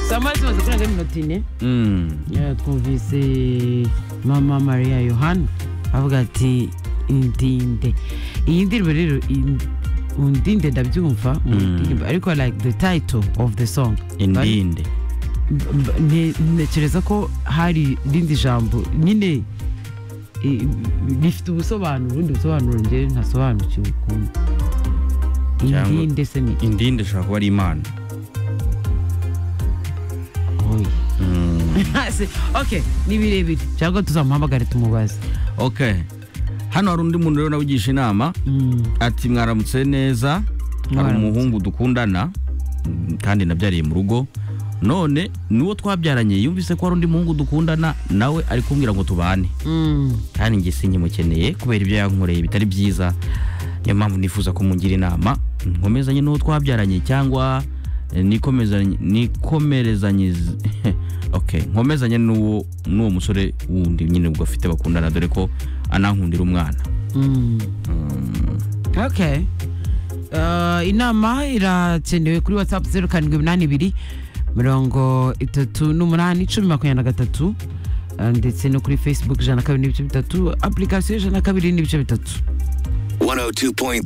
Samazi maze kurenga minotine twumvise mama Maria Yohana avuga ati indinde iyi ndirimbo rero in- undinde ndabyumva undinde, ariko like the title of the song indinde B- ne- ntekereza ko hari irindi jambo nyine i- rifite ubusobanuro ubundi busobanuro njye ntasobanukiwe ukuntu Cyangwa- indinde se ni indinde ishobora kuba ari imana oya Se- okay ni birebire cyangwa tuzamuhamagare tumubaze ok hano hari undi muntu rero nawe ugisha inama Mm. ati mwaramutse neza hari Mwaramutse. umuhungu dukundana mm, kandi nabyariye mu rugo none n'uwo twabyaranye yumvise ko hari undi muhungu dukundana nawe ari kumbwira ngo tubane Mm. kandi njye sinkimukeneye kubera ibyo yankoreye bitari byiza niyo mpamvu nifuza kumungira inama nkomezanye n'uwo twabyaranye cyangwa eh, nikomezanye nikomerezanye okay nkomezanye n'uwo n'uwo musore wundi nyine ubwo afite bakundana dore ko anankundira umwana Mm. okay Uh, inama irakenewe kuri whatsapp zeru karindwi umunani ibiri mirongo itatu n'umunani cumi makumyabiri na gatatu uh, ndetse no kuri facebook ijana na kabiri n'ibice bitatu application ijana na kabiri n'ibice bitatu 102.3